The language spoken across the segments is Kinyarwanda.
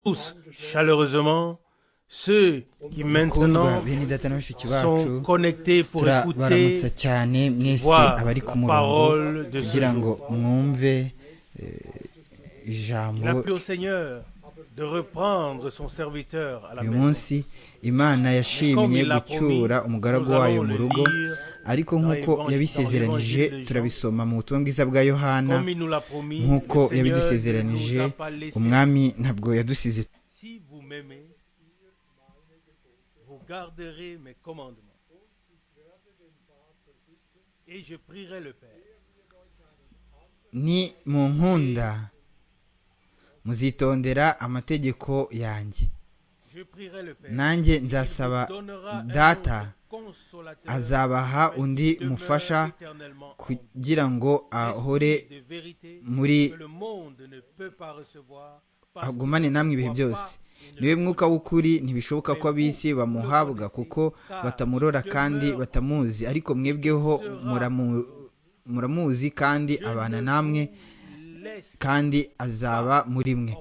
tous chaleureusement ceux qui maintenant mukundwa bene data na bashiki sont bacu connectés pour écouter turabaramutsa cyane mwese voir abari ku la murongo parole de ce kugira jour. ngo mwumve eh, Il a ijambo plu au Seigneur de reprendre son serviteur à la uyu maison. munsi imana Comme yashimye il l'a promis, gucyura umugaragu nous wayo allons mu le rugo lire ariko nk'uko dans l'évangile- yabisezeranije dans l'évangile de Jean. turabisoma mu butumwa bwiza bwa yohana comme il nous l'a promis. nk'uko le Seigneur yabidusezeranije ne nous a pas laissés. umwami ntabwo yadusize Si vous m'aimez, vous garderez mes commandements. Et je prierai le Père. ni mu nkunda muzitondera amategeko yanjye Je prierai le Père. nanjye Il nzasaba vous donnera un data autre consolateur azabaha qui undi demeure mufasha éternellement en vous. kugira ngo ahore Esprit de vérité muri- que le monde ne peut pas recevoir parce agumane namwe ibihe byose niwe mwuka w'ukuri ntibishoboka ko ab'isi bamuhabwa kuko batamurora kandi batamuzi ariko mwebweho muramu- muramuzi kandi abana namwe kandi azaba muri mwe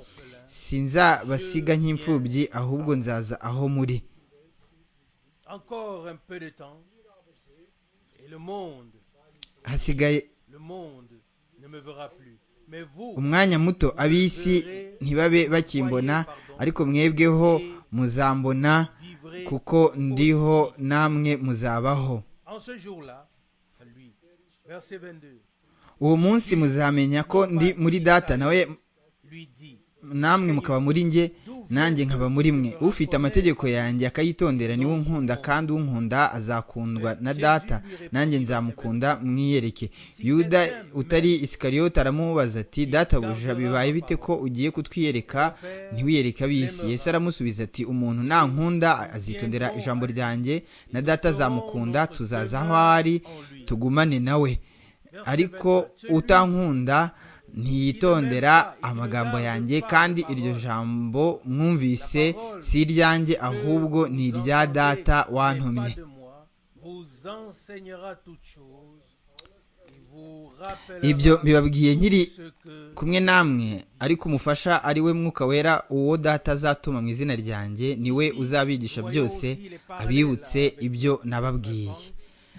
sinzabasiga nk'imfubyi ahubwo nzaza aho muri Encore un peu de temps et le monde, hasigaye le monde ne me verra plus. Mais vous, umwanya muto ab'isi ntibabe bakimbona ariko mwebweho muzambona vivrez kuko ndiho namwe muzabaho en ce jour-là, à lui. Verset 22, uwo munsi muzamenya ko ndi muri data nawe lui dit, namwe mukaba muri nge nanjye nkaba muri mwe ufite amategeko yanjye akayitondera niwe unkunda kandi unkunda azakundwa na data nanjye nzamukunda mwiyereke yuda utari isikariyoti aramubaza ati databuja bibaye bite ko ugiye kutwiyereka ntiwiyereke ab'isi yesu aramusubiza ati umuntu nankunda azitondera ijambo ryanjye na data azamukunda tuzaza aho ari tugumane nawe ariko utankunda ntiyitondera amagambo yanjye kandi iryo jambo mwumvise si iryanjye ahubbwo ni irya data wantumye de moi, vous enseignera toutes choses et vous ibyo rappellera mbibabwiye nkiri ce que kumwe namwe ariko umufasha ari we mwuka wera uwo data azatuma mu izina ryanjye ni we uzabigisha byose abibutse ibyo nababwiye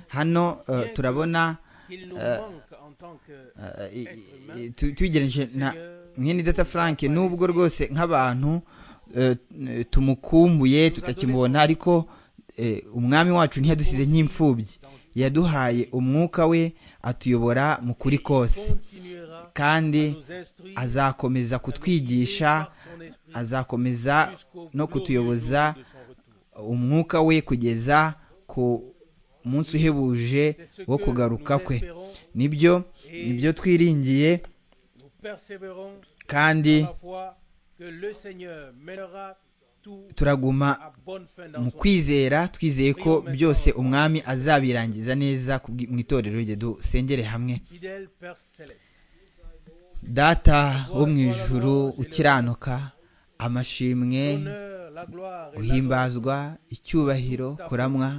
hano eh, turabona qu'il nous manque en tant que eh, i- i- tu- tubigereranyije na mwene data frank nubwo rwose nk'abantu eh, tumukumbuye tutakimubona ariko eh, umwami wacu ntiyadusize nk'imfubyi yaduhaye umwuka we atuyobora mu kuri kose continuera kandi à nous instruire azakomeza kutwigisha par son esprit azakomeza jusqu'au no glorieux kutuyoboza jour de son retour. umwuka we kugeza ku munsi uhebuje C'est ce wo que kugaruka nous kwe espérons, nibyo nibyo twiringiye nous persévérons kandi dans la foi que le Seigneur mènera tout turaguma à bonne fin dans mu son kwizera twizeye ko byose umwami azabirangiza neza kubwi- mu itorero rye dusengere hamwe fidèle Père céleste. data wo mu ijuru ukiranuka amashimwe L'honneur, la gloire et l'adoration guhimbazwa icyubahiro kuramwa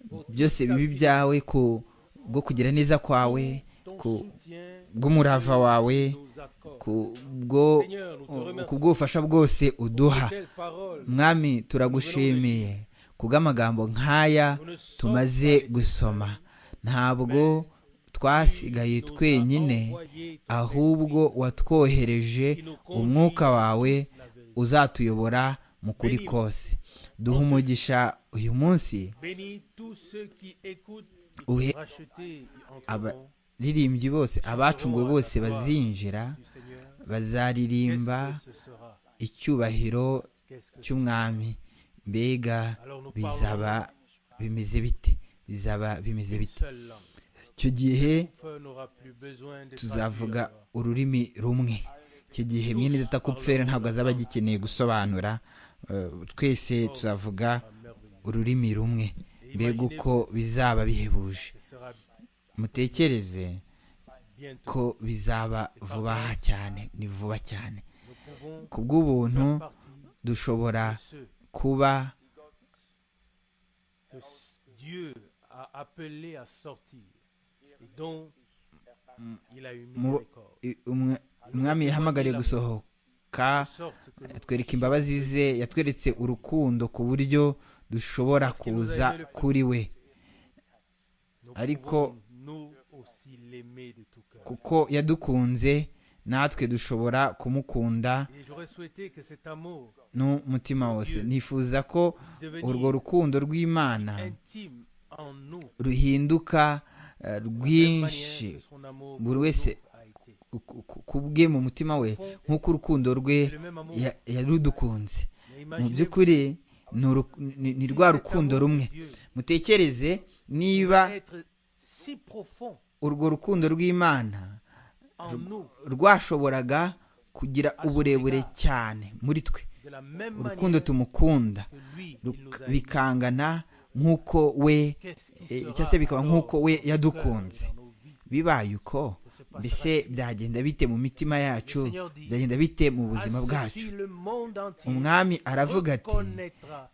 pour tout byose ta bibi vie, byawe ku bwo kugira neza kwawe ton ku soutien bw'umurava wawe nous accorde. ku bwo ku bw'ubufasha bwose uduha Quelle parole mwami turagushimiye kubw'amagambo nk'aya tumaze gusoma ntabwo twasigaye twenyine envoyée ton ahubwo watwohereje umwuka wawe uzatuyobora mu kuri kose duha umugisha uyu munsi bénis tous ceux qui écoutent et qui Uhe- sont rachetés et entreront abaririmbyi bose abacunguwe bose bazinjira du Seigneur. Qu'est-ce bazaririmba que ce sera icyubahiro Qu'est-ce que cy'umwami mbega bizaba bimeze bite bizaba bimeze bite seule langue icyo gihe Feu n'aura plus besoin de tuzavuga traduire. ururimi rumwe iki gihe mwene data kupfera ntabwo azaba agikeneye gusobanura eh, twese tuzavuga ururimi rumwe mbega uko bizaba bihebuje Ce sera mutekereze bientôt. ko bizaba vuba aha cyane ni vuba cyane Nous pouvons ku bw'ubuntu faire partie de dushobora ceux kuba que s- Dieu a appelé à sortir et dont il a eu Mu- miséricorde. i- umwe- umwami yahamagariye gusohoka kwibuka yatwereka imbabazi ze yatweretse urukundo ku buryo dushobora kuza kuri we ariko- kuko yadukunze natwe dushobora kumukunda n'umutima wose nifuza ko urwo rukundo rw'imana ruhinduka eh, rwinshi buri wese ku- ku- ku bwe mu mutima we nk'uko urukundo rwe ya- yarudukunze mu by'ukuri ni uru- ni- ni rwa rukundo rumwe mutekereze niba urwo rukundo rw'imana rwashoboraga kugira uburebure cyane muri twe urukundo tumukunda ruk- bikangana nk'uko we eh, cyangwa se bikaba nk'uko we yadukunze bibaye uko mbese byagenda bite mu mitima yacu byagenda bite mu buzima bwacu umwami aravuga ati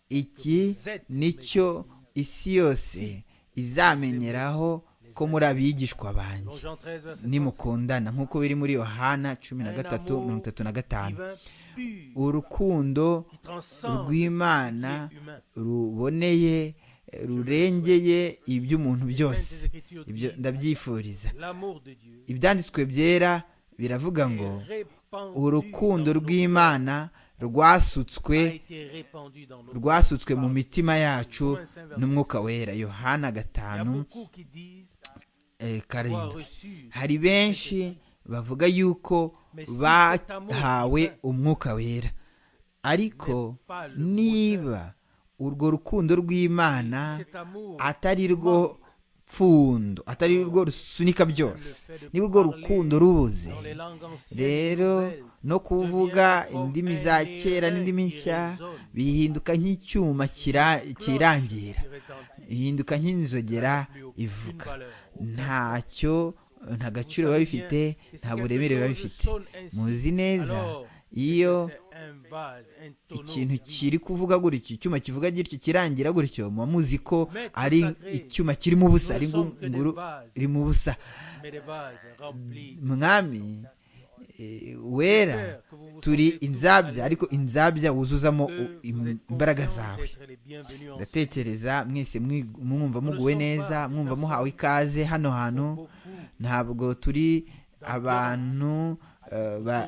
iki nicyo isi yose izamenyeraho ko muri abigishwa banjye nimukundana nk'uko biri muri yohana cumi na gatatu mirongo itatu na gatanu urukundo rw'imana ruboneye rurengeye iby'umuntu byose ibyo ndabyifuriza ibyanditswe byera biravuga ngo urukundo rw'imana rwasutswe rwasutswe mu mitima yacu n'umwuka wera yohana gatanu eh, karindwi hari benshi bavuga yuko bahawe umwuka wera ariko niba urwo rukundo rw'imana atari rwo pfundo atari rwo rusunika byose niba urwo rukundo rubuze rero no kuvuga indimi za kera n'indimi nshya bihinduka nk'icyuma kira- kirangira bihinduka nk'inzogera ivuga ntacyo nta gaciro biba bifite nta buremere biba bifite muzi neza iyo ikintu kiri kuvuga gutyo icyuma kivuga gutyo kirangira gutyo muba muzi ko ari icyuma kirimo ubusa ari ngunguru irimo ubusa mwami eh, wera turi inzabya ariko inzabya wuzuzamo u- im- imbaraga zawe ndatekereza mwese mwi- mwumva muguwe neza mwumva muhawe ikaze hano hantu ntabwo turi abantu eh, ba- ba-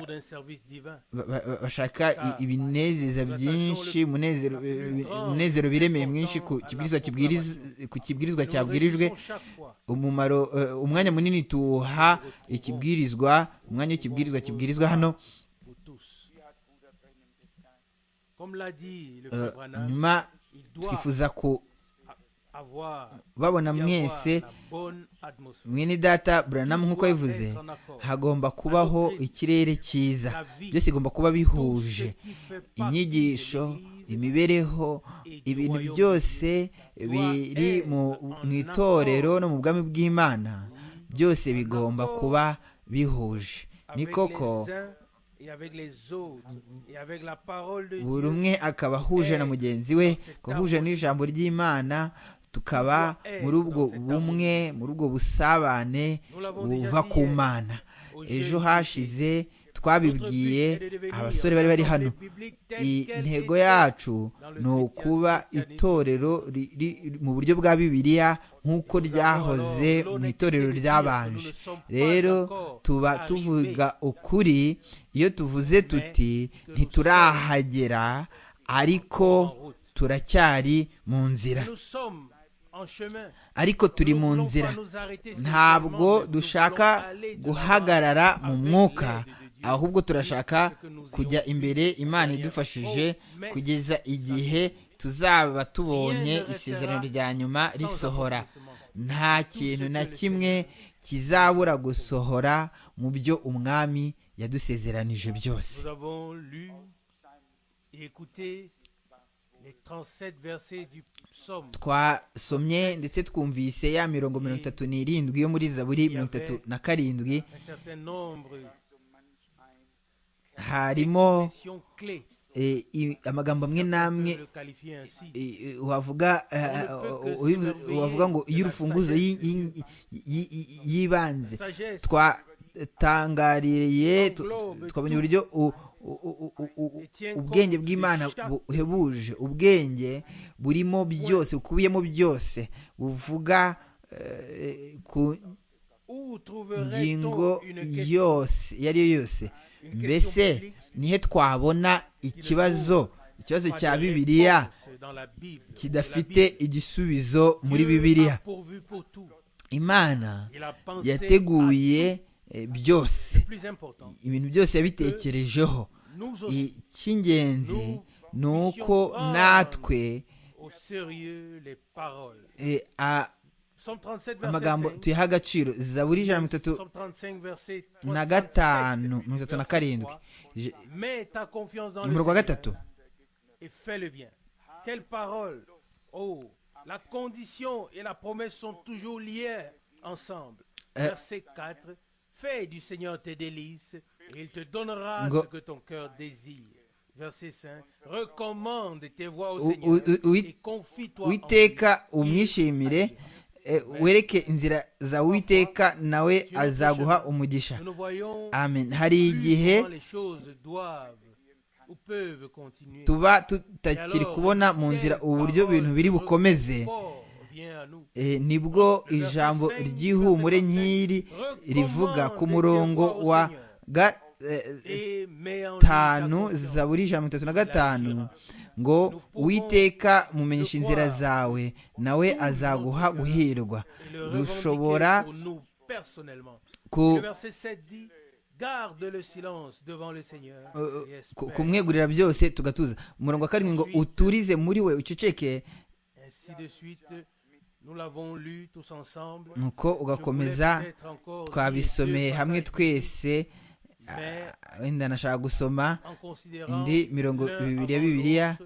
ba- ba- bashaka i- ibinezeza byinshi umunezero- eh, umunezero biremeye mwinshi ku kibwirizwa kibwiriz- ku kibwirizwa cyabwirijwe umumaro eh, umwanya munini tuwuha ikibwirizwa umwanya w'ikibwirizwa kibwirizwa hano eh, nyuma twifuza ku babona mwese mwene data buranamu nk'uko yabivuze hagomba kubaho ikirere cyiza byose bigomba kuba bihuje inyigisho imibereho ibintu byose biri mu- mu itorero no mu bwami bw'imana byose bigomba kuba bihuje ni koko buri umwe akaba ahuje na mugenzi we akaba ahuje n'ijambo ry'imana tukaba muri ubwo bumwe muri ubwo busabane buva ku mana ejo hashize twabibwiye abasore bari bari hano intego yacu ni ukuba itorero riri mu buryo bwa bibiliya nk'uko ryahoze mu itorero ryabanje rero tuba tuvuga ukuri iyo tuvuze tuti ntiturahagera ariko turacyari mu nzira ariko turi mu nzira ntabwo dushaka guhagarara mu mwuka ahubwo turashaka kujya imbere imana idufashije kugeza igihe tuzaba tubonye isezerano rya nyuma risohora nta kintu na kimwe kizabura gusohora mu byo umwami yadusezeranije byose Nous avons lu et écouté les 37 versets du psaume. twasomye ndetse twumvise ya mirongo mirongo itatu n'irindwi yo muri zaburi mirongo itatu na karindwi Un certain nombre harimo d'expressions clés. eh, i- amagambo amwe n'amwe Je le qualifie ainsi. eh, eh, wavuga eh, eh, ubivuze- wavuga ngo iyo urufunguzo y'i- y'i- y'i- y'i- y'ibanze Sagesse twatangariye tu- tu- twabonye uburyo u- u- u- u- u- ubwenge bw'imana buhebuje ubwenge burimo byose bukubiyemo byose buvuga eh, ku ngingo yose iyo ari yo yose mbese nihe twabona ikibazo ikibazo cya bibiliya kidafite igisubizo muri bibiliya imana yateguye eh, byose ibintu byose yabitekerejeho icy'ingenzi ni uko natwe eh, a- amagambo tuyaha agaciro zaburi ijana na mirongo itatu na gatanu mirongo itatu na karindwi Je- umurongo wa gatatu et fais le bien. Quelle parole Oh, la condition et la promesse sont toujours liées ensemble. Verset 4. Fais du Seigneur tes délices, et il te donnera Ngo- ce que ton cœur désire. Verset 5. Recommande tes voies au U- Seigneur u- u- et confie-toi en lui. witeka umwishimire eh, wereke inzira za witeka nawe azaguha umugisha Nous nous voyons amen hari plus igihe comment les choses doivent ou peuvent continuer. tuba tutakiri kubona mu nzira uburyo ibintu biri bukomeze Fort vient à nous. Eh, nibwo ijambo ry'ihumure nk'iri rivuga ku murongo wa ga- eh, Et mets en lui ta gatanu confiance. zaburi ijana na mirongo itatu na gatanu ngo witeka mumenyesha inzira zawe nawe azaguha guhirwa Et le dushobora revendiquer pour nous personnellement. ku Le verset 7 dit Garde le silence devant le Seigneur. et eh, ku- espère. kumwegurira byose tugatuza umurongo wa karindwi ngo uturize muri we uceceke Ainsi de suite, nous l'avons lu tous ensemble. nuko ugakomeza twabisomeye hamwe twese ah, wenda nashaka gusoma indi mirongo ibiri ya Bibiliya,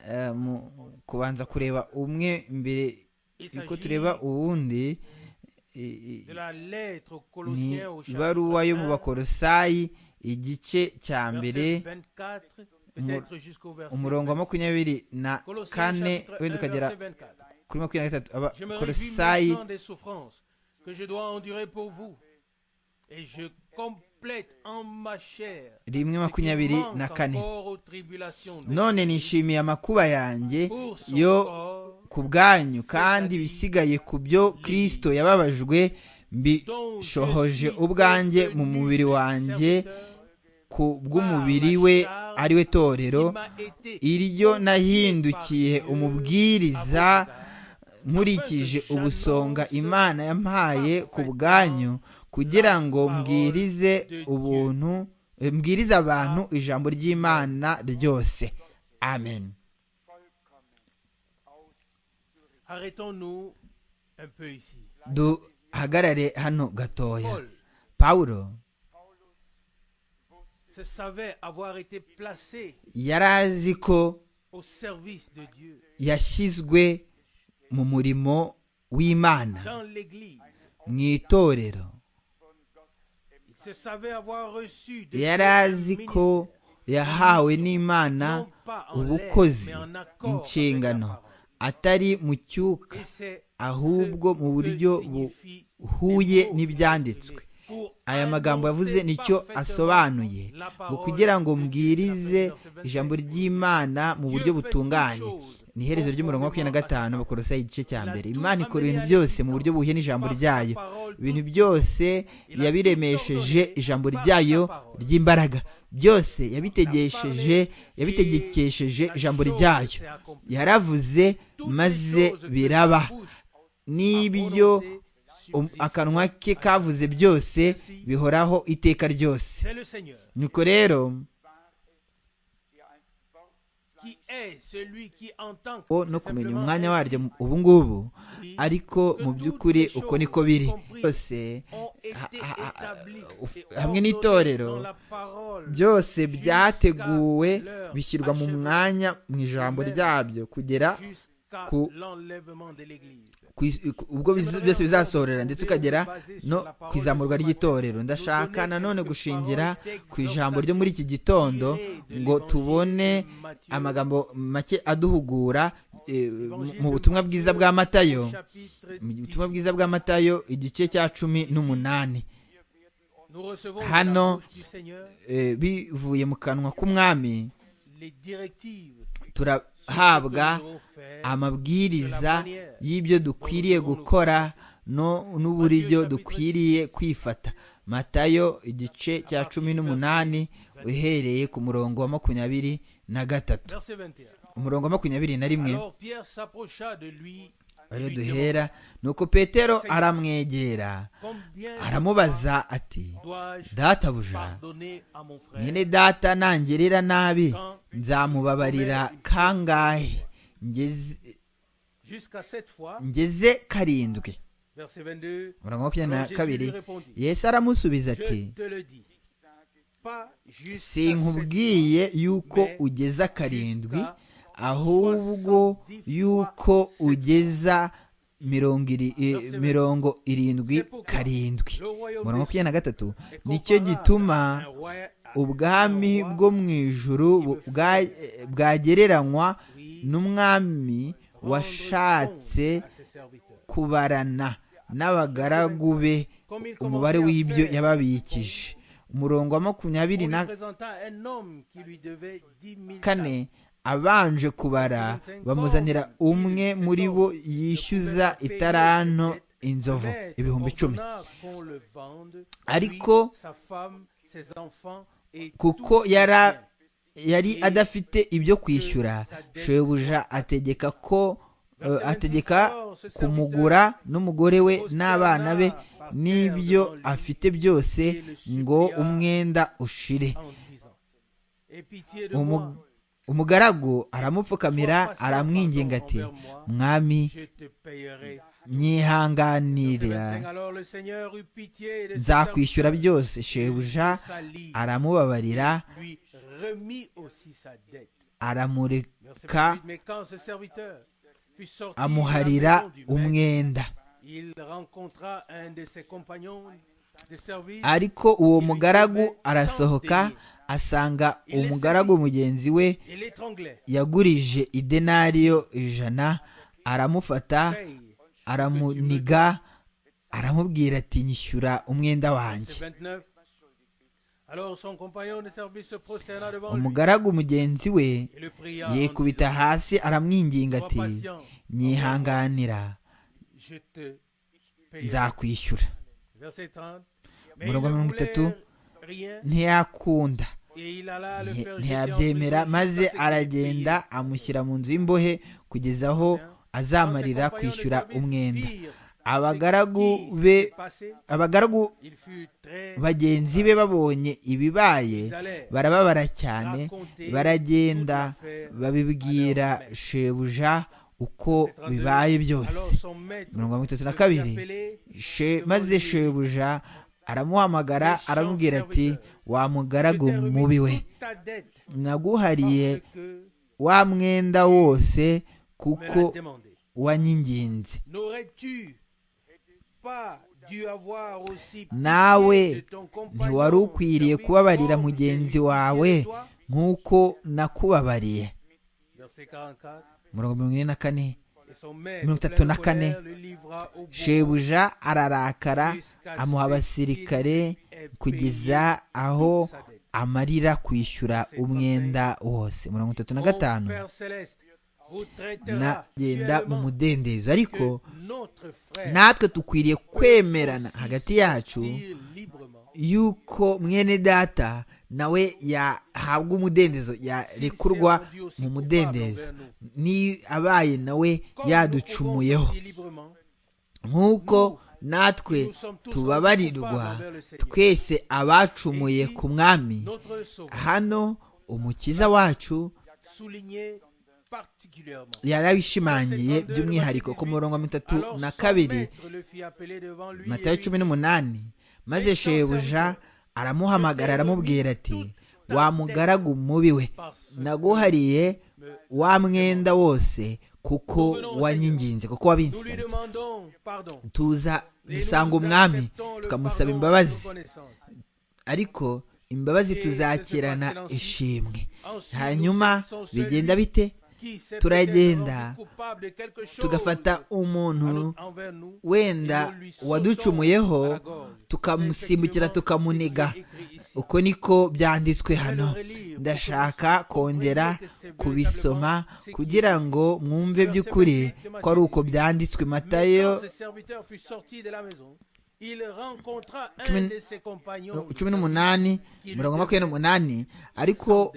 eh, mu kubanza kureba umwe mbere yuko tureba uwundi i- i- ni ibaruwa yo mu bakorosayi igice cya mbere umurongo wa makumyabiri na kane wenda ukagera kuri makumyabiri na gatatu Je me réjouis maintenant abakorosayi des souffrances que je dois endurer pour vous. Et je complète en ma chair ce rimwe qui makumyabiri manque na kane encore aux tribulations de- none nishimiye amakuba yanjye pour son yo corps, ku bwanyu kandi ibisigaye ku byo kirisito yababajwe dont je mbishohoje suis ubwanjye devenu mu le mubiri wanjye serviteur, ku bw'umubiri we ari we torero qui m'a été iryo nahindukiye umubwiriza à votre égard. nkurikije ubusonga imana yampaye ku bwanyu kugira ngo mbwirize ubuntu eh, mbwirize abantu ijambo ry'imana ryose amen Arrêtons-nous un peu ici. duhagarare hano gatoya Paul pawulo se savait avoir été placé yari azi ko au service de Dieu yashyizwe mu murimo w'imana dans l'Église. mu itorero Il se savait avoir reçu de yari azi ko yahawe n'imana ubukozi inshingano atari mu cyuka ahubwo mu buryo buhuye n'ibyanditswe aya magambo yavuze nicyo asobanuye ngo kugira ngo mbwirize ijambo ry'imana mu buryo butunganye ni iherezo ry'umurongo wa makumyabiri na gatanu bakorosa igice cya mbere imana ikora ibintu byose mu buryo buhuye n'ijambo ryayo ibintu byose yabiremesheje ijambo ryayo ry'imbaraga byose yabitegesheje yabitegekesheje ijambo ryayo yaravuze maze biraba n'ibyo um- akanwa ke kavuze byose bihoraho iteka ryose C'est le Seigneur nuko rero qui est celui qui entend o no kumenya umwanya waryo mu- ubu ngubu ariko mu by'ukuri uko niko biri byose ha- ha- ha- uf- hamwe n'itorero byose byateguwe bishyirwa mu mwanya mu ijambo ryabyo kugera ku- ku l'enlèvement de l'église ku is- ku- ubwo biz- byose bizasohorera ndetse ukagera no ku izamurwa ry'itorero ndashaka nanone gushingira ku ijambo ryo muri iki gitondo ngo tubone amagambo make aduhugura eh, mu- mu butumwa bwiza bwa matayo Chapitre mu butumwa bwiza bwa matayo igice cya cumi n'umunani hano eh, bivuye mu kanwa k'umwami turahabwa amabwiriza y'ibyo dukwiriye gukora no n'uburyo dukwiriye kwifata matayo igice cya cumi n'umunani uhereye ku murongo wa makumyabiri na gatatu umurongo wa makumyabiri na rimwe ariyo duhera nuko petero aramwegera aramubaza ati databuja mwene data nangerera nabi nzamubabarira kangahe ngeze karindwi umurongo wa makumyabiri na kabiri yesu aramusubiza ati sinkubwiye yuko ugeza karindwi ahubwo yuko ugeza mirongo irindwi karindwi mirongo makumyabiri na gatatu nicyo gituma ubwami bwo mu ijuru bwagereranywa n'umwami washatse kubarana n'abagaragu be umubare w'ibyo yababikije umurongo wa makumyabiri na kane abanje kubara bamuzanira umwe muri bo yishyuza itaranto inzovu ibihumbi icumi ariko kuko yari adafite ibyo kwishyura shebuja ategeka ko ategeka kumugura n'umugore we n'abana be n'ibyo afite byose ngo umwenda ushire umugaragu aramupfukamira aramwinginga ati mwami nyihanganira nzakwishyura byose shebuja aramubabarira aramureka amuharira umwenda ariko uwo mugaragu arasohoka asanga umugaragu mugenzi we yagurije idenariyo ijana aramufata aramuniga aramubwira ati nyishyura umwenda wanjye umugaragu mugenzi we yikubita hasi aramwinginga ati nyihanganira nzakwishyura mirongo mirongo itatu ntiyakunda ntiyabyemera maze aragenda amushyira mu nzu y'imbohe kugeza aho azamarira kwishyura umwenda abagaragu be abagaragu bagenzi be babonye ibibaye barababara cyane baragenda babibwira shebuja uko bibaye byose mirongo itatu na kabiri maze shebuja aramuhamagara aramubwira ati wamugaragu mubi we naguhariye wa mwenda wose kuko wanyinginze nawe ntiwari ukwiriye kubabarira mugenzi wawe nk'uko nakubabariye mirongo ine na kane mirongo itatu na kane shebuja ararakara amuha abasirikare kugeza aho amarira kwishyura umwenda wose mirongo itatu na gatanu nagenda mu mudendezo ariko natwe dukwiriye kwemerana hagati yacu yuko mwene data nawe yahabwa umudendezo yarekurwa mu mudendezo ni abaye nawe yaducumuyeho nk'uko natwe tubabarirwa twese abacumuye ku mwami hano umukiza wacu yarabishimangiye by'umwihariko ku murongo wa mitatu na kabiri matayo cumi n'umunani maze shebuja aramuhamagara aramubwira ati wa mugaragu mubi we naguhariye wa mwenda wose kuko wanyinginze kuko wabinsabye tuza dusanga umwami tukamusaba imbabazi ariko imbabazi tuzakirana ishimwe hanyuma bigenda bite turagenda tugafata umuntu wenda waducumuyeho tukamusimbukira tukamuniga uko niko byanditswe hano ndashaka kongera kubisoma kugira ngo mwumve by'ukuri ko ari uko byanditswe matayo cumi n'umunani mirongo makumyabiri n'umunani ariko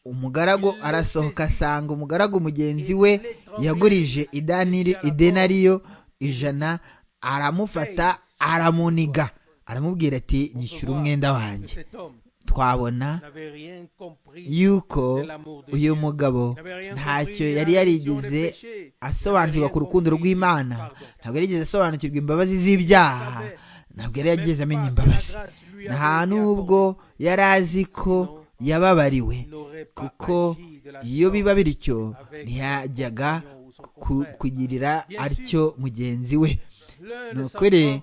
umugaragu arasohoka asanga umugaragu mugenzi we yagurije idenariyo ijana aramufata aramuniga aramubwira ati nyishyura umwenda wanjye twabona yuko uyu mugabo ntacyo yari yarigeze asobanukirwa ku rukundo rw'imana ntabwo yarigeze asobanukirwa imbabazi z'ibyaha ntabwo yari yageze amenya imbabazi nta n'ubwo yari azi ko yababariwe kuko iyo biba bityo ntiyajyaga kugirira atyo mugenzi we ni ukuri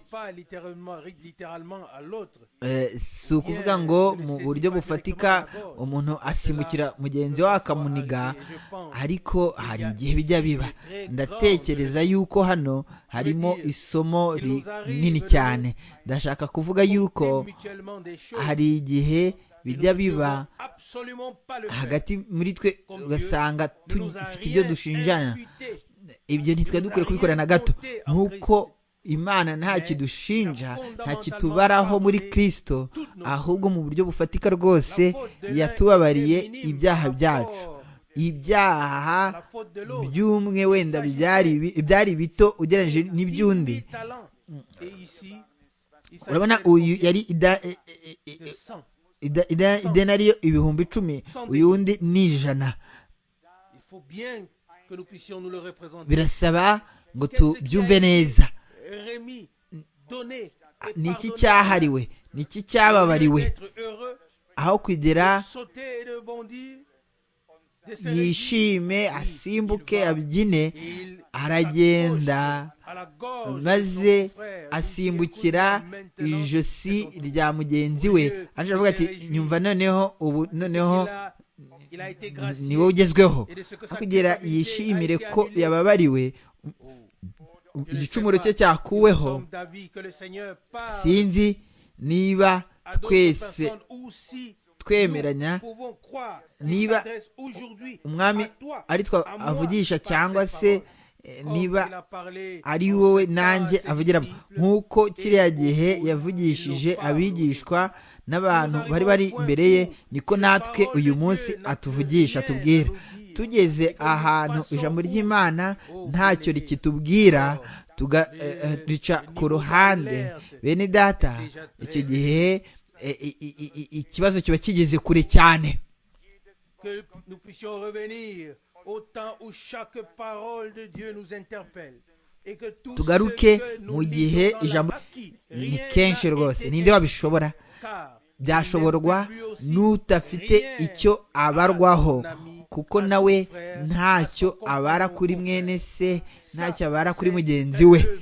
si ukuvuga ngo mu buryo bufatika umuntu asimbukira mugenzi we akamuniga ariko hari igihe bijya biba ndatekereza yuko hano harimo isomo rinini cyane ndashaka kuvuga yuko hari igihe bijya biba hagati muri twe ugasanga dufite ibyo dushinjana ibyo ntitwe dukwiye kubikora na gato nk'uko imana nta kidushinja nta kitubaraho muri kirisito ahubwo mu buryo bufatika rwose yatubabariye ibyaha byacu ibyaha by'umwe wenda byari bito ugereranyije n'iby'undi urabona uyu yari idenariyo ibihumbi icumi uyu wundi ni ijana birasaba ngo tubyumve neza ni iki cyahariwe ni iki cyababariwe aho kugira yishime asimbuke abyine aragenda maze asimbukira ijosi rya mugenzi we avuga ati nyumva noneho ubu noneho ni wowe ugezweho kugira yishimire ko yababariwe igicumuro cye cyakuweho sinzi niba twese twemeranya niba umwami ari twa avugisha cyangwa se niba ari wowe nanjye avugiramo nk'uko kiriya gihe yavugishije abigishwa n'abantu bari bari imbere ye niko natwe uyu munsi atuvugisha atubwira tugeze ahantu ijambo ry'imana ntacyo rikitubwira rica ku ruhande bene data icyo gihe ikibazo kiba kigeze kure cyane tugaruke mu gihe ijambo ni kenshi rwose ninde wabishobora byashoborwa n'utafite icyo abarwaho kuko nawe ntacyo abara kuri mwene se ntacyo abara kuri mugenzi we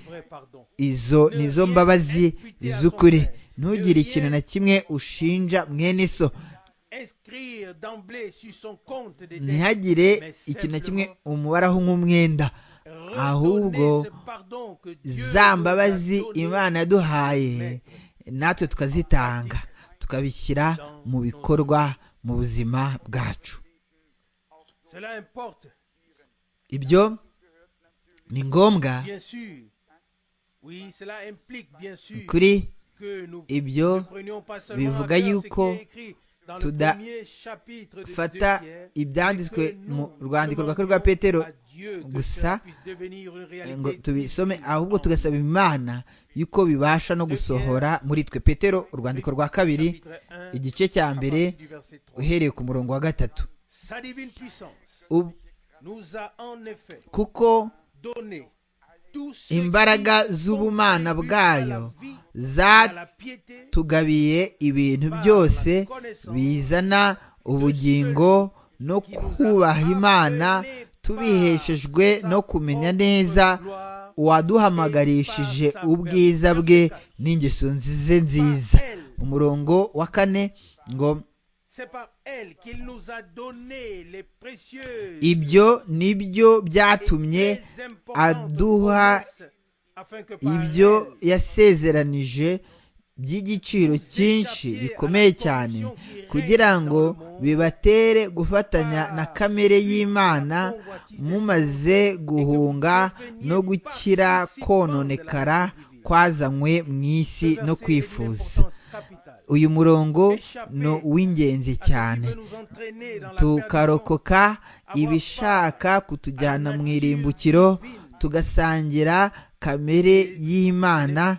izo ni zo mbabazi z'ukuri ntugire ikintu na kimwe ushinja mwene so ntihagire ikintu na kimwe umubaraho nk'umwenda ahubwo za mbabazi imana yaduhaye natwe tukazitanga tukabishyira mu bikorwa mu buzima bwacu ibyo ni ngombwa kuri ibyo bivuga yuko tudafata ibyanditswe mu rwandiko rwa rwa petero gusa ngo tubisome ahubwo tugasaba imana yuko bibasha no gusohora muri twe petero urwandiko rwa kabiri igice cya mbere uhereye ku murongo wa gatatu kuko imbaraga z'ubumana bwayo zatugabiye ibintu byose bizana ubugingo no kubaha imana tubiheshejwe no kumenya neza waduhamagarishije ubwiza bwe n'ingeso nzize nziza umurongo wa kane ngo C'est par elle qu'il nous a donné les précieuses ibyo ni byo byatumye et très importantes aduha promesses, afin que par ibyo elles, yasezeranije by'igiciro cyinshi bikomeye cyane kugira ngo bibatere gufatanya na kamere y'imana mumaze guhunga no gukira kononekara kwazanywe mu isi no kwifuza uyu murongo ni uw'ingenzi cyane tukarokoka ibishaka kutujyana mu irimbukiro tugasangira kamere Imana y'imana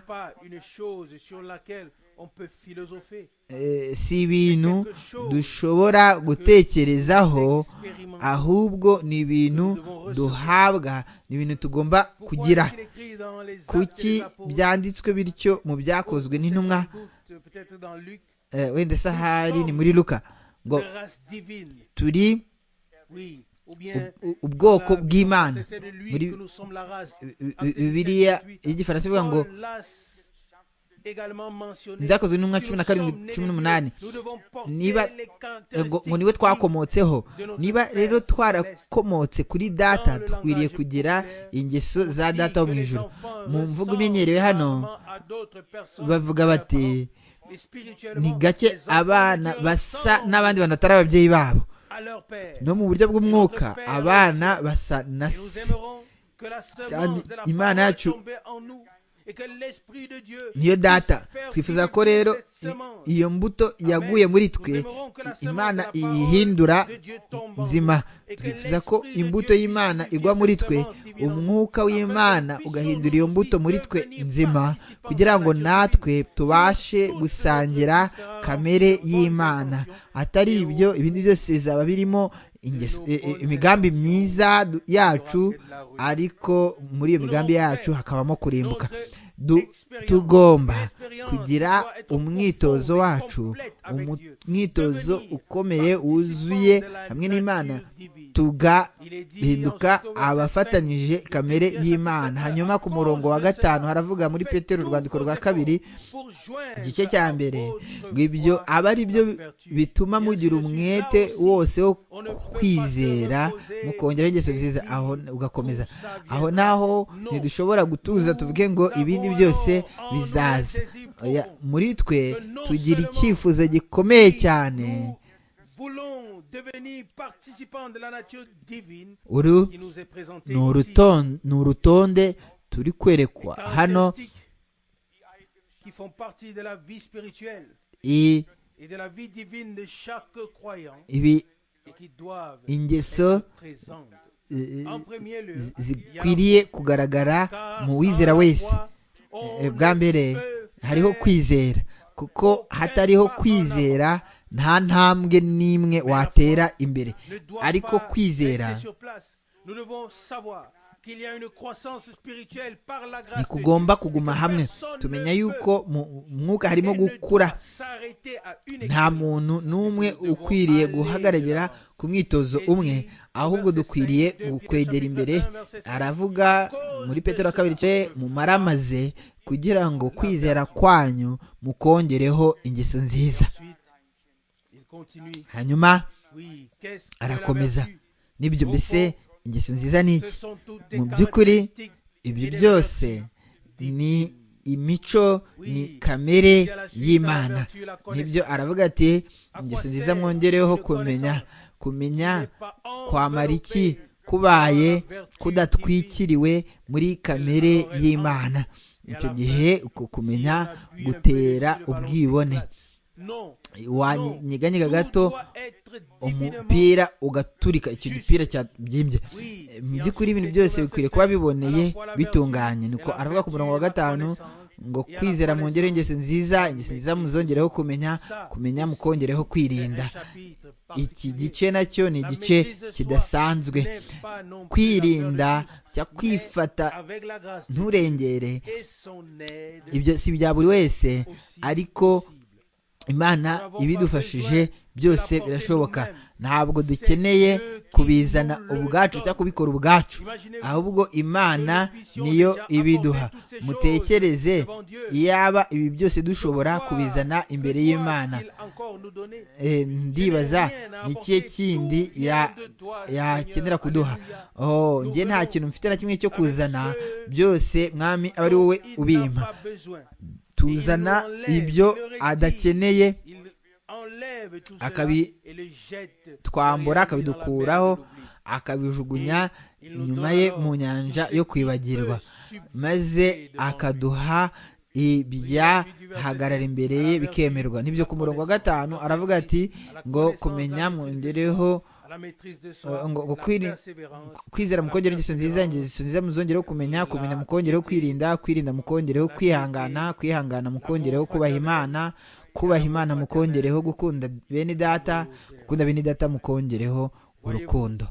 eh, si ibintu dushobora gutekerezaho ahubwo ni ibintu duhabwa ni ibintu tugomba kugira kuki byanditswe bityo mu byakozwe n'intumwa eh, wenda se ahari ni muri luka ngo turi u- u- ubwoko bw'imana muri bi- bi- bibiliya y'igifaransa ivuga ngo byakozwe n'umwaka cumi na karindwi cumi n'umunani niba ngo ngo niwe twakomotseho niba rero twarakomotse kuri data dukwiriye kugira ingeso za data wo mu ijoro mu mvugo imenyerewe hano bavuga bati ni gake abana basa n'abandi bantu batari ababyeyi babo no mu buryo bw'umwuka abana basa na se Cyane Imana imana yacu yacu niyo data twifuza ko rero i- iyo mbuto yaguye muri twe i- imana iyihindura nzima twifuza ko imbuto y'imana igwa muri twe umwuka w'imana ugahindura iyo mbuto muri twe nzima kugira ngo natwe tubashe gusangira kamere y'imana atari ibyo ibindi byose bizaba birimo ingeso- i- i- imigambi myiza du- yacu ariko muri iyo migambi yacu hakabamo kurimbuka Du- tugomba kugira umwitozo wacu umu- umwitozo ukomeye wuzuye hamwe n'imana tugahinduka abafatanyije kamere y'imana hanyuma ku murongo wa gatanu haravuga muri petero urwandiko rwa kabiri igice cya mbere ngo ibyo aba ari byo bituma mugira umwete wose wo kwizera mukongeraho ingeso nziza aho ugakomeza aho naho ntidushobora gutuza tuvuge ngo ibindi byose bizaza Oya, muri twe tugira icyifuzo gikomeye cyane uru ni uruton- ni urutonde turi kwerekwa hano hano i- ibi ingeso eh, zi- zikwiriye kugaragara mu wizera wese Eh, bwa mbere hariho kwizera kuko hatariho kwizera nta ntambwe n'imwe watera imbere ariko kwizera ntikugomba kuguma hamwe tumenya yuko mu mwuka harimo gukura nta muntu n'umwe ukwiriye guhagararira ku mwitozo umwe ahubwo dukwiriye gukwegera imbere aravuga muri petero wa kabiri ce mumaramaze kugira ngo kwizera kwanyu mukongereho ingeso nziza hanyuma arakomeza nibyo mbese ingeso nziza ni iki Mu mu by'ukuri, by'ukuri ibyo byose ni imico ni kamere y'imana nibyo aravuga ati ingeso nziza mwongereho kumenya kumenya kwamara iki kubaye kudatwikiriwe muri kamere y'imana icyo gihe uko kumenya gutera ubwibone wanyeganyega gato umupira ugaturika icyo gipira cyabyimbye Eh, mu by'ukuri ibintu byose bikwiriye kuba biboneye bitunganye nuko aravuga ku murongo wa gatanu ngo kwizera mwongere ingeso nziza ingeso nziza muzongereho kumenya kumenya mukongereho kwirinda iki gice nacyo ni igice kidasanzwe kwirinda cyangwa kwifata nturengere ibyo si ibya buri wese ariko imana ibidufashije byose birashoboka ntabwo dukeneye kubizana ubwacu cyangwa kubikora ubwacu ahubwo imana niyo ibiduha mutekereze iyaba ibi byose dushobora kubizana imbere y'imana Eh, ndibaza ni ikihe kindi ya- yakenera kuduha oh njye nta kintu mfite na kimwe cyo kuzana byose mwami aba ari wowe ubimpa tuzana ibyo adakeneye akabi- twambura akabidukuraho akabijugunya inyuma ye mu nyanja yo kwibagirwa maze akaduha ibyahagarara imbere ye bikemerwa nibyo ku murongo wa gatanu aravuga ati ngo kumenya mwongereho ngo- ngo kwiri- kwizera mukongere ingeso nziza ingeso nziza muzongereho kumenya kumenya mukongere kwirinda kwirinda mukongere kwihangana kwihangana mukongere kubaha imana kubaha imana mukongereho gukunda bene data gukunda bene data mukongereho urukundo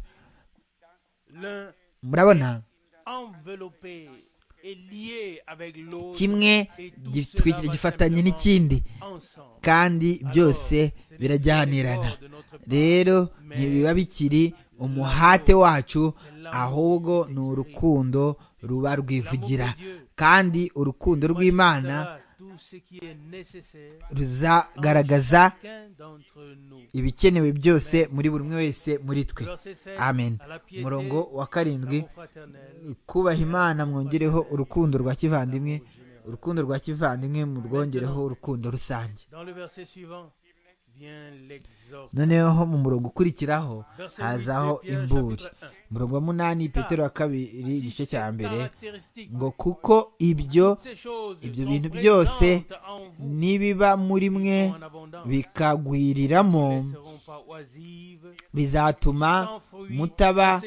murabona kimwe gitwikira gifatanye n'ikindi kandi byose birajyanirana rero ntibiba bikiri umuhate wacu ahubwo ni urukundo ruba rwivugira kandi urukundo rw'imana ruzagaragaza ibikenewe byose muri buri umwe wese muri twe amen umurongo wa karindwi kubaha imana mwongereho urukundo rwa kivandimwe urukundo rwa kivandimwe mu rwongereho urukundo rusange noneho mu murongo ukurikiraho hazaho imburi umurongo wa munani petero wa kabiri igice cya mbere ngo kuko ibyo ibyo bintu byose nibiba muri mwe bikagwiriramo bizatuma mutaba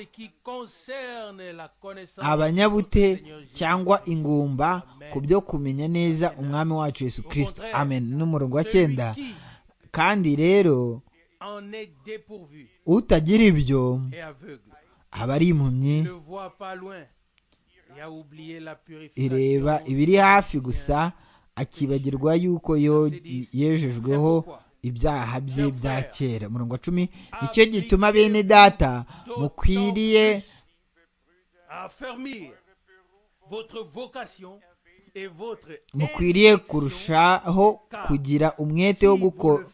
abanyabute cyangwa ingumba ku byo kumenya neza umwami wacu yesu kirisito amen n'umurongo wa cyenda kandi rero utagira ibyo aba ari impumyi ireba ibiri hafi gusa akibagirwa yuko yo- yejejweho ibyaha bye bya kera umurongo wa cumi nicyo gituma bene data mukwiriye mukwiriye kurushaho kugira umwete wo guko-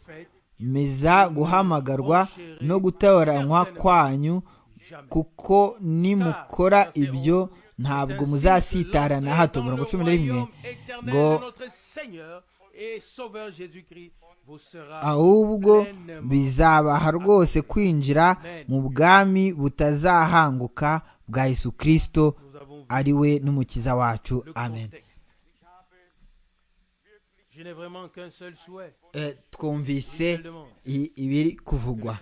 meza guhamagarwa no gutoranywa kwanyu kuko nimukora ibyo ntabwo muzasitara na hato mirongo cumi na rimwe ngo ahubwo bizabaha rwose kwinjira mu bwami butazahanguka bwa yesu kirisito ari we n'umukiza wacu amen Eh, twumvise i- ibiri kuvugwa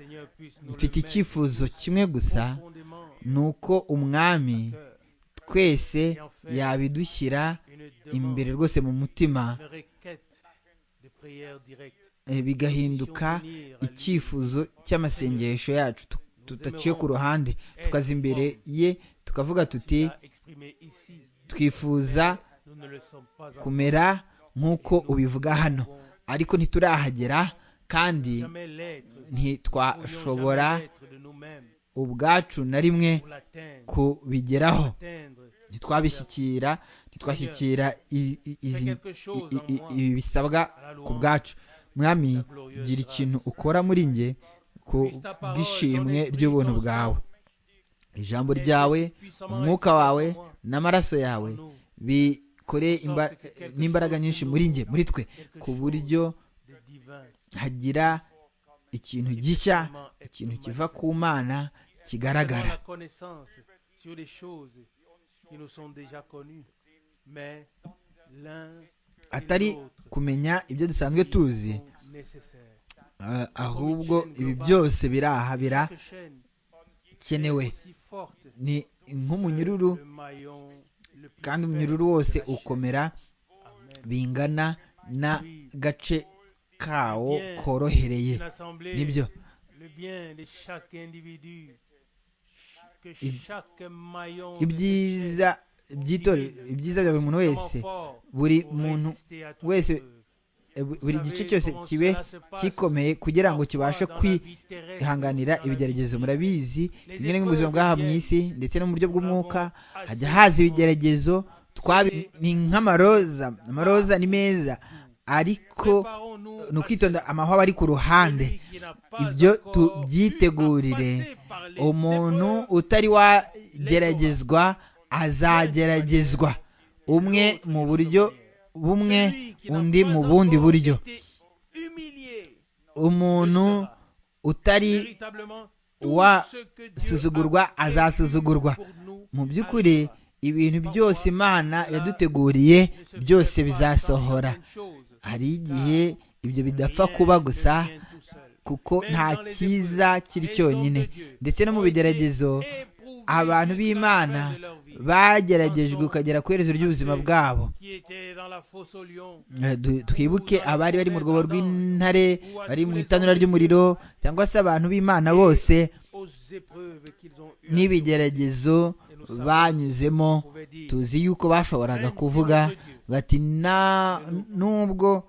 mfite icyifuzo kimwe gusa ni uko umwami twese yabidushyira imbere rwose mu mutima eh, bigahinduka icyifuzo cy'amasengesho yacu tu- tudaciye ku ruhande tukaza imbere ye tukavuga tuti twifuza kumera nk'uko ubivuga hano ariko ntiturahagera kandi ntitwashobora ubwacu na rimwe kubigeraho ntitwabishyikira ntitwashyikira i- i- izi- i- i- i- ibi bisabwa ku bwacu mwami gira ikintu ukora muri njye ku bw'ishimwe ry'ubuntu bwawe ijambo ryawe umwuka wawe n'amaraso yawe bikore imba- n'imbaraga nyinshi muri njye muri twe ku buryo hagira ikintu gishya ikintu kiva ku mana kigaragara la connaissance sur les choses qui nous sont déjà connues, mais l'un et atari l'autre kumenya ibyo dusanzwe tuzi sont nécessaires. eh, ahubwo ibi byose biraha Chaque chaîne birakenewe si forte, ni nk'umunyururu le maillon le plus kandi faible umunyururu wose ukomera Amen. bingana n'agace kawo korohereye Une assemblée, nibyo le bien de chaque individu, ch- que Ib- chaque maillon de cette ibyiza by'itorero ibyiza bya buri muntu chaîne, wese fort, buri pour muntu résister à toute wese épreuve. bu- buri gice cyose kibe kikomeye kugira ngo kibashe kwihanganira ibigeragezo murabizi rimwe na rimwe mu buzima bw'aha mu isi ndetse no mu buryo bw'umwuka hajya haza ibigeragezo twabi ni nk'amaroza amaroza ni meza ariko ni ukwitonda amahwa ari ku ruhande ibyo tubyitegurire umuntu utari wageragezwa azageragezwa umwe mu buryo bumwe undi mu bundi buryo umuntu utari wasuzugurwa azasuzugurwa mu by'ukuri ibintu byose imana yaduteguriye byose bizasohora hari igihe ibyo bidapfa kuba gusa kuko nta cyiza kiri cyonyine ndetse no mu bigeragezo abantu b'imana bageragejwe ukagera ku iherezo ry'ubuzima bwabo Eh, du- twibuke abari bari mu rwobo rw'intare bari mu itanura ry'umuriro cyangwa se abantu b'imana bose n'ibigeragezo banyuzemo tuzi yuko bashoboraga kuvuga bati "Na- nubwo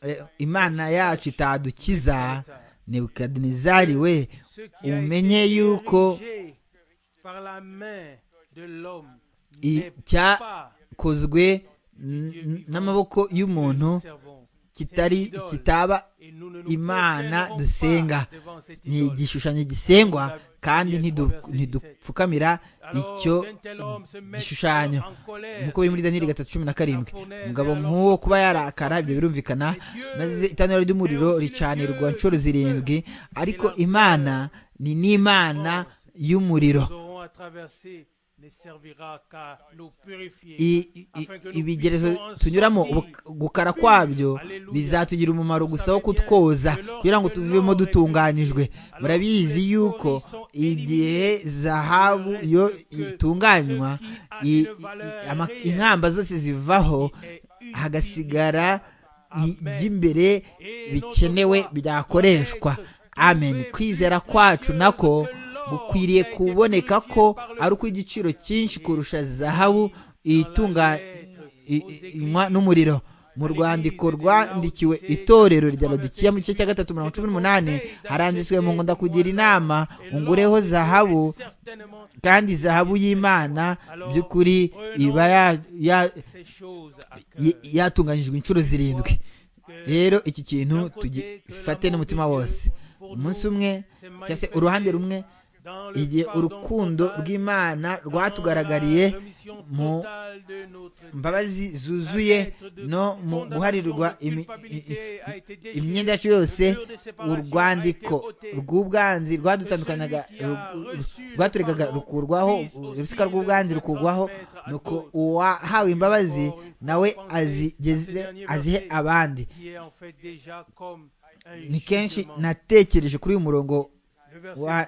eh, imana yacu itadukiza nebukadinezari we umenye yuko i- cyakozwe n- n- n'amaboko y'umuntu kitari kitaba imana dusenga ni igishushanyo gisengwa kandi ntidu- ntidupfukamira icyo gishushanyo nk'uko biri muri daniyeli gatatu cumi na karindwi umugabo nk'uwo kuba yarakara ibyo birumvikana maze itanura ry'umuriro ricanirwa nshuro zirindwi ariko imana ni n'imana y'umuriro I- i- ibigerezo tunyuramo ubu- gukara kwabyo bizatugira umumaro gusa wo kutwoza kugira ngo tuvemo dutunganyijwe murabizi yuko igihe zahabu yo itunganywa i- i- ama- inkamba zose zivaho hagasigara i- iby'imbere bikenewe byakoreshwa amen kwizera kwacu nako gukwiriye kuboneka ko ari ukw'igiciro cyinshi kurusha zahabu itunga i- i- inywa n'umuriro mu rwandiko rwandikiwe itorero rya lodikiya mu gice cya gatatu mirongo cumi n'umunani haranditswe mu ngo ndakugira inama ungureho zahabu kandi zahabu y'imana by'ukuri iba ya- ya- y- yatunganyijwe inshuro zirindwi rero iki kintu tugifate n'umutima wose umunsi umwe cyangwa se uruhande rumwe igihe urukundo rw'imana rwatugaragariye mu mbabazi zuzuye no mu guharirwa imi- i- i- imyenda yacu yose urwandiko rw'ubwanzi rwadutandukanyaga ru- ru- rwaturegaga rukurwaho urusika rw'ubwanzi rukurwaho nuko uwahawe imbabazi nawe azigeze azihe abandi ni kenshi natekereje kuri uyu murongo wa-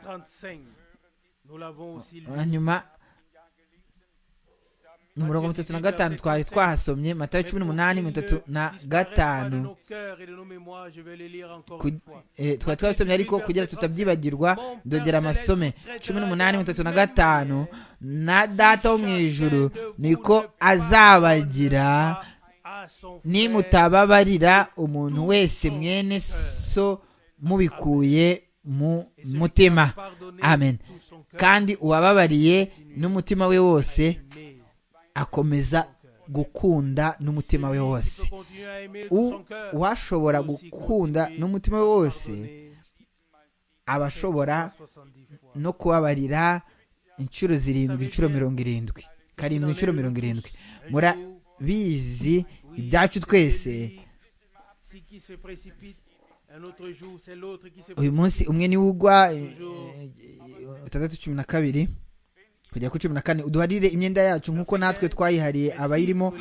wa nyuma ni umurongo mirongo itatu na gatanu twari twahasomye matayo cumi n'umunani mirongo itatu na gatanu Ku- eh, twari twabisomye ariko kugira tutabyibagirwa dogera amasome cumi n'umunani mirongo itatu na gatanu na data wo mu ijuru niko azabagira nimutababarira umuntu wese mwene so mubikuye mu mutima amen kandi uwababariye n'umutima we wose akomeza gukunda n'umutima we wose U- uwashobora gukunda n'umutima we wose aba ashobora no kubabarira inshuro zirindwi inshuro mirongo irindwi karindwi inshuro mirongo irindwi murabizi ibyacu twese uyu munsi umwe niwe ugwa eh, eh, atandatu cumi na kabiri kugera kuri cumi na kane uduharire imyenda yacu nk'uko natwe twayihariye abayirimo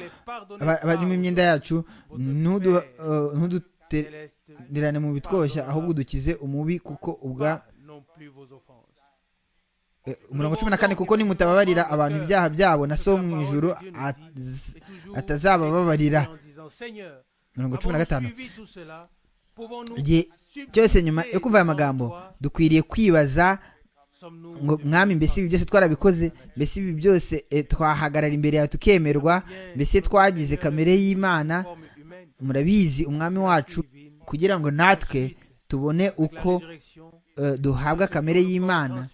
aba- abarimo imyenda yacu ntudu- eh, ntudutererane mu bitwoshya ahubwo dukize umubi kuko ubwa eh, umurongo cumi na kane kuko nimutababarira abantu ibyaha byabo na so wo mu ijuru az- atazabababarira mirongo cumi na gatanu igihe cyose nyuma yo kumva aya magambo dukwiriye kwibaza ngo mwami mbese ibi byose twarabikoze mbese ibi byose eh, twahagarara imbere yawe tukemerwa mbese twagize kamere y'imana murabizi umwami wacu kugira ngo natwe tubone uko eh, duhabwa kamere y'imana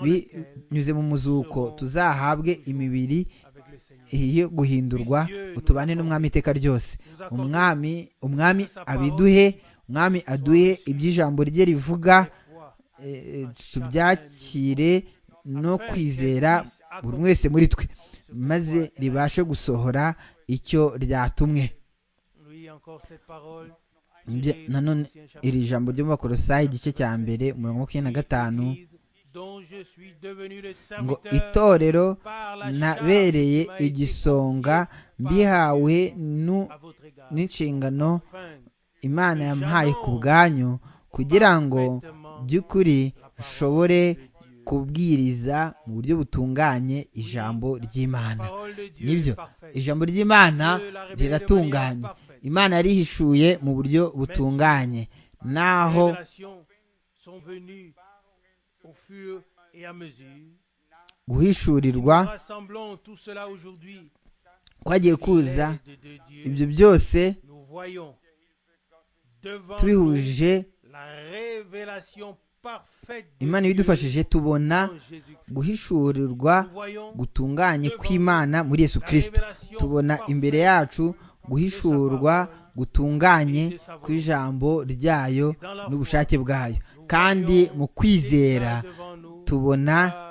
binyuze mu muzuko tuzahabwe imibiri yo guhindurwa ngo tubane n'umwami iteka ryose umwami umwami abiduhe umwami aduhe iby'ijambo rye rivuga eh, tubyakire no kwizera buri umwe wese muri twe maze ribashe gusohora icyo ryatumwe Bya- nanone iri jambo ryo mu bakorosayi igice cya mbere umurongo wa makumyabiri na gatanu ngo itorero nabereye igisonga mbihawe nu- n'inshingano imana yampaye ku bwanyu kugira ngo by'ukuri nshobore kubwiriza mu buryo butunganye ijambo ry'imana nibyo ijambo ry'imana riratunganye imana yarihishuye mu buryo butunganye naho guhishurirwa kwagiye kuza ibyo byose tubihuje imana ibidufashije tubona guhishurirwa gutunganye kw'imana muri yesu kirisito tubona imbere yacu guhishurwa gutunganye kw'ijambo ryayo n'ubushake bwayo kandi mu kwizera tubona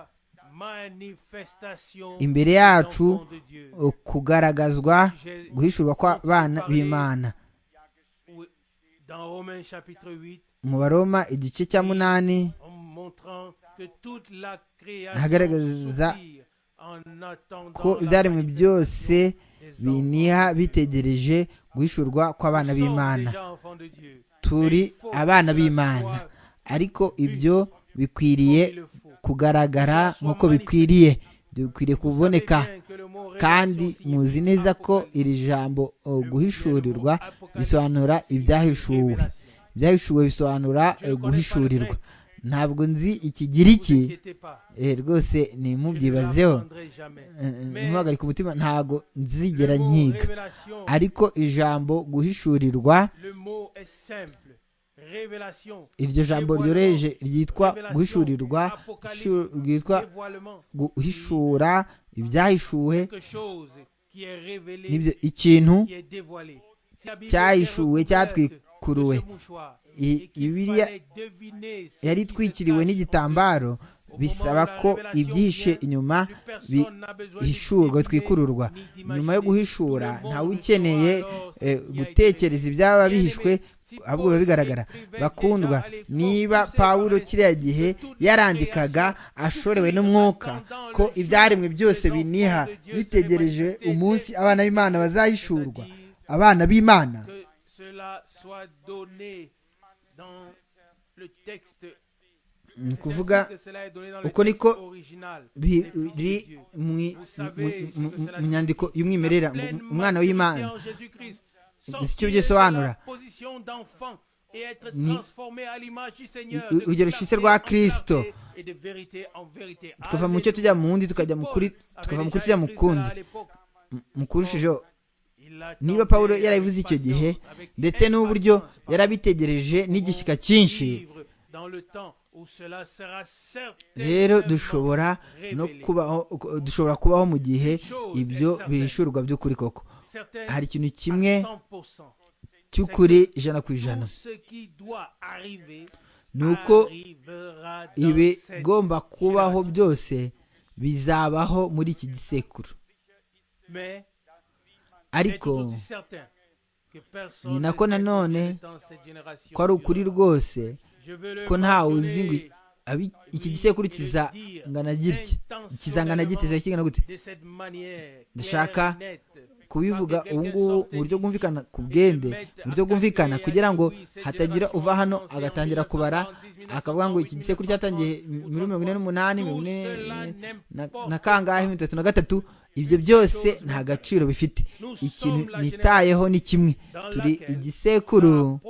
imbere yacu uh, kugaragazwa guhishurwa kw'abana b'imana mu baroma igice cya munani hagaragaza ko ibyaremwe byose biniha bitegereje guhishurwa kw'abana b'imana turi abana b'imana ariko ibyo bikwiriye kugaragara nk'uko bikwiriye Ibyo bikwiriye kuboneka kandi muzi neza ko iri jambo uh, guhishurirwa bisobanura ibyahishuwe ibyahishuwe bisobanura uh, guhishurirwa ntabwo nzi ikigiriki Eh, rwose nimubyibazeho ntimuhagarike umutima ntabwo nzigera nkiga ariko ijambo guhishurirwa iryo jambo ryoroheje ryitwa guhishurirwa shu- ryitwa guhishura ibyahishuwe nibyo ikintu cyahishuwe cyahishuwe cyatwikuruwe I- bibiliya yari itwikiriwe n'igitambaro bisaba ko ibyihishe inyuma bihishurwa twikururwa nyuma yo guhishura ntawe ukeneye eh, gutekereza ibyaba bihishwe ahubwo biba bigaragara bakundwa niba pawulo kiriya gihe yarandikaga ashorewe n'umwuka ko ibyaremwe byose biniha bitegereje umunsi abana b'imana bazahishurwa abana b'imana que cela soit donné dans le texte. ni C'est ainsi ukuvuga que cela est donné dans le uko texte niko original. Les fils de biri Dieu. mu mu- mu- mu- mu nyandiko y'umwimerere ngo Pleinement umwana identifié w'imana en Jésus-Christ, icyo sortir bisobanura. de la position d'enfant et être Ni- transformé à l'image du Seigneur, u- de urugero clarté rushyitse rwa en Kristo. clarté et de vérité en vérité. tukava mu cyo tujya mu wundi tukajya mu kuri tukava mu kuri tujya mu kundi mu kurushijeho niba pawulo yarabivuze icyo gihe ndetse n'uburyo yarabitegereje n'igishyika cyinshi rero dushobora no kubaho dushobora kubaho mu gihe ibyo bihishurwa by'ukuri koko hari ikintu kimwe cy'ukuri ijana ku ijana ni uko ibigomba kubaho byose bizabaho muri iki gisekuru ariko ni nako nanone ko ari ukuri rwose ko ntawe uzi ngo i- abi- iki gisekuru kizangana gitya kizangana giteze kingana gute ndashaka Ndashaka kubivuga ubu ngubu mu buryo bwumvikana ku bwende mu buryo bwumvikana kugira ngo hatagira uva hano agatangira kubara akavuga ngo iki gisekuru cyatangiye muri mirongo ine n'umunani mirongo ine na- na kangahe mirongo itatu na gatatu ibyo byose nta gaciro bifite ikintu nitayeho ni kimwe turi igisekuru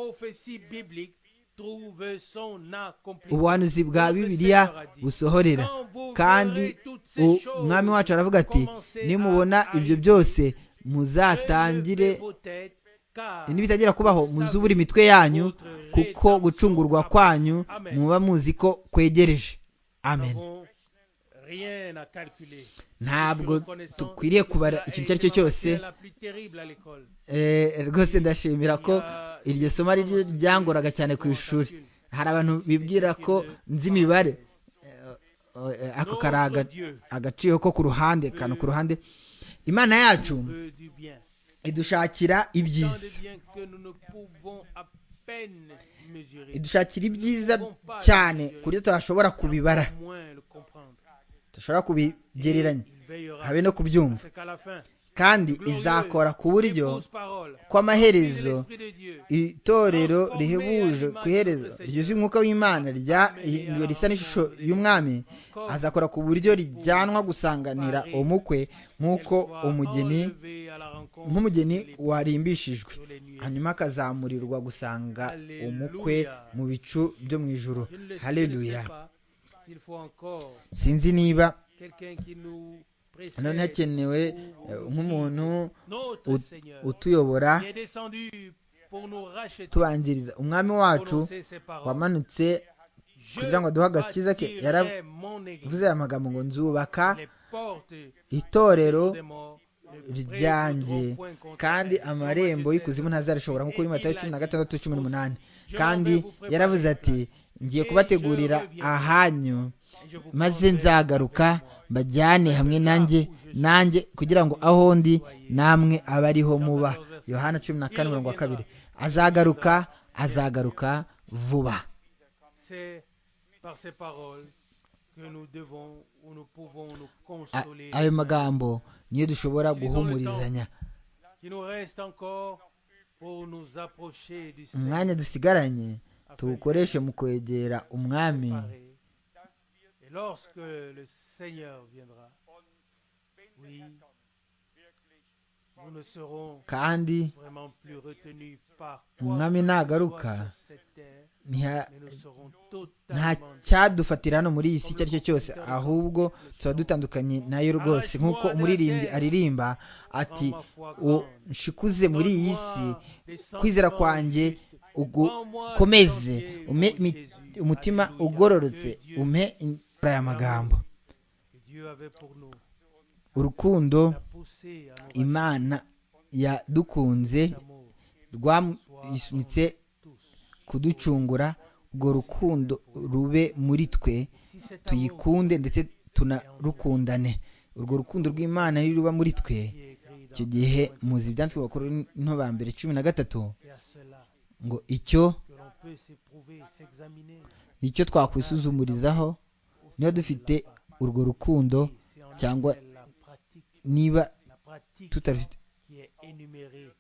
ubuhanuzi bwa bibiliya busohorera kandi u- umwami wacu aravuga ati nimubona ibyo byose muzatangire n'ibitagira kubaho muzubure imitwe yanyu kuko gucungurwa kwanyu muba muzi ko kwegereje amen ntabwo dukwiriye kubara ikintu icyo ari cyo cyose Eh, rwose ndashimira ko iryo somo ari ryo ryangoraga cyane ku ishuri hari abantu bibwira ko nzi imibare Eh, eh, ako kari aga- agaciro ko ku ruhande kantu ku ruhande imana yacu idushakira ibyiza idushakira ibyiza cyane ku buryo tudashobora kubibara tudashobora kubigereranya habe no kubyumva kandi izakora ku buryo kw'amaherezo itorero rihebuje ku iherezo ryuzuye umwuka w'imana rya iyo risa n'ishusho y'umwami azakora ku buryo rijyanwa gusanganira umukwe nk'uko umugeni nk'umugeni warimbishijwe hanyuma akazamurirwa gusanga umukwe mu bicu byo mu ijoro haleluya sinzi niba none hakenewe eh, nk'umuntu ut- utuyobora tubanziriza umwami wacu wamanutse kugira ngo aduhe agakiza ke yaravuze aya magambo ngo nzubaka itorero ryanjye kandi amarembo y'ikuzimu ntazarishobora nk'uko uri matayo cumi na gatandatu cumi n'umunani kandi yaravuze ati ngiye kubategurira ahanyu maze nzagaruka mbajyane hamwe nanjye nanjye kugira ngo aho ndi namwe abe ariho muba yohana cumi na kane mirongo wa kabiri azagaruka azagaruka vuba A- ayo magambo niyo dushobora guhumurizanya umwanya dusigaranye tuwukoreshe mu kwegera umwami Et lorsque le Seigneur viendra, oui, nous ne serons kandi vraiment plus retenus par umwami nagaruka sur cette terre, ntiha- mais nous serons nta totalement cyadufatira hano muri iyi si icyo ari cyo cyose ahubwo tuba dutandukanye nayo rwose nk'uko umuririmbyi aririmba ati "U- nshikuze muri iyi si kwizera kwanjye ugukomeze ume imi- umutima ugororotse ume imvura aya magambo que Dieu avait pour nous, urukundo poussé à nos imana yadukunze amours. rwasunitse kuducungura urwo rukundo rube muri twe Si cet amour tuyikunde ndetse tunarukundane urwo rukundo rw'imana niruba muri twe qui est écrit dans icyo gihe muzi ibyanditswe bakuru nto ba mbere cumi na gatatu c'est à cela ngo icyo que l'on peut s'éprouver, s'examiner, nicyo twakwisuzumurizaho niba dufite urwo rukundo et c'est en cyangwa effet la pratique, niba la pratique tutarufite qui est énumérée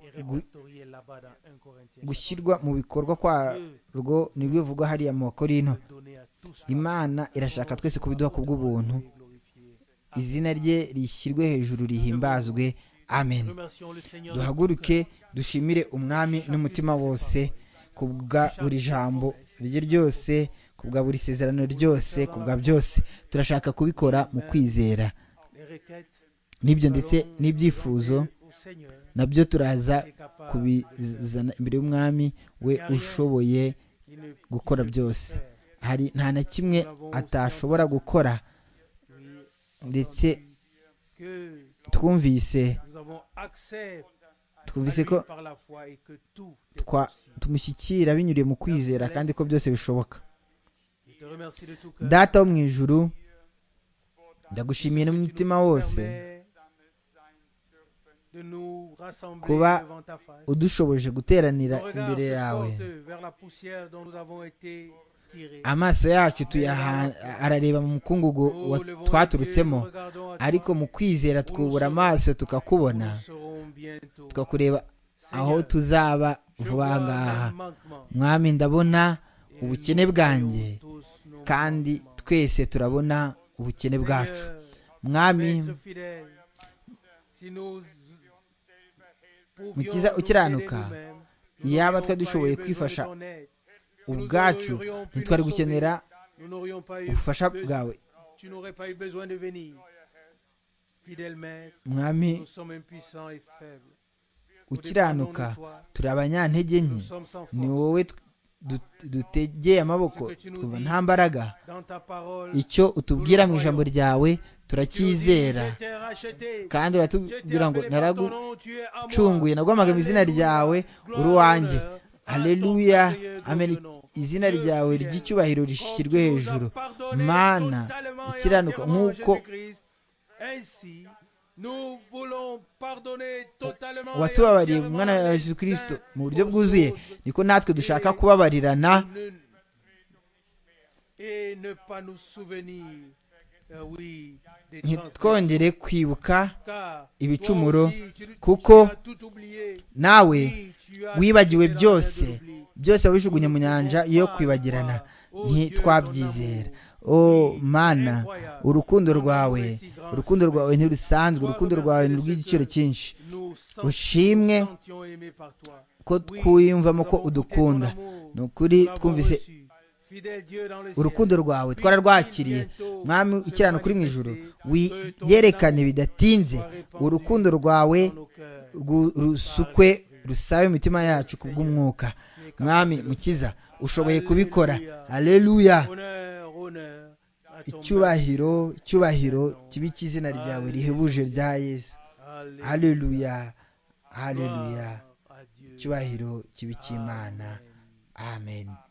et répertoriée là-bas dans 1 Corinthiens. gushyirwa mu bikorwa kwarwo nibyo bivugwa hariya mu bakorino Donné à tous imana irashaka twese kubiduha ku bw'ubuntu et glorifié. izina rye rishyirwe hejuru rihimbazwe amen Remercions le Seigneur. de duhaguruke dushimire umwami n'umutima wose ku bwa buri jambo rye ryose ku bwa buri sezerano ryose ku bwa byose turashaka kubikora mu kwizera Les requêtes n'ibyo ndetse n'ibyifuzo au Seigneur nabyo turaza qui est capable kubizana imbere y'umwami we ushoboye qui ne peut gukora byose hari nta na kimwe atashobora gukora lui ndetse que twumvise nous avons accès twumvise ko par la foi et que tout est twa- possible. tumushyikira binyuriye mu kwizera kandi ko byose bishoboka Je te remercie de tout cœur. data wo mu ijuru ndagushimiye n'umutima wose Permets de nous rassembler Kuba devant ta face. udushoboje guteranira Ton regard imbere se yawe porte vers la poussière dont nous avons été tirés. amaso yacu tuyaha- arareba mu mukungugu Nous wa- levons les yeux, twaturutsemo nous regardons à toi. ariko mu kwizera twubura amaso tukakubona Nous serons bientôt. tukakureba aho tuzaba Je vuba vois ngaha un manquement. mwami ndabona ubukene bwanjye Tous nos kandi manquements. twese turabona ubukene bwacu Seigneur, mwami Maître fidèle, si nous pouvions Mukiza nous ukiranuka, aider nous-mêmes, nous iyaba n'aurions twari pas eu dushoboye besoin de kwifasha ton aide. ubwacu ntitwari gukenera nous n'aurions pas eu ubufasha besoin- bwawe Tu n'aurais pas eu besoin de venir. Fidèle Maître, mwami nous sommes impuissants et faibles. ukiranuka turi abanyantege nke Nous sommes sans force. ni wowe t- du- dutegeye amaboko twumva nta mbaraga Dans ta parole, icyo utubwira mu ijambo ryawe turacyizera je t'ai racheté. Je t'ai kandi uratubwira ngo appelé par ton naragucunguye nom, tu es à moi. naguhamagaye mu izina ryawe uri uwanjye haleluya amen izina ryawe ry'icyubahiro rishyirwe hejuru mana ikiranuka nk'uko watubabariye mu mwana wa yesu kirisito mu buryo bwuzuye niko natwe dushaka kubabarirana ntitwongere kwibuka ibicumuro, ibicumuro kuko kuko nawe wibagiwe byose byose wabijugunye mu nyanja yo kwibagirana ntitwabyizera o mana urukundo rwawe urukundo rwawe ntirusanzwe urukundo rwawe ni urw'igiciro cyinshi ushimwe ushimwe ko twiyumvamo ko udukunda ni ukuri twumvise urukundo rwawe twararwakiriye mwami ukirana kuri mu ijoro wiyerekane bidatinze urukundo rwawe rwu- rusukwe rusabe imitima yacu ku bw'umwuka mwami mukiza ushoboye kubikora aleluya icyubahiro icyubahiro kibi cy'izina ryawe rihebuje rya yesu aleluya aleluya icyubahiro kibi cy'imana amen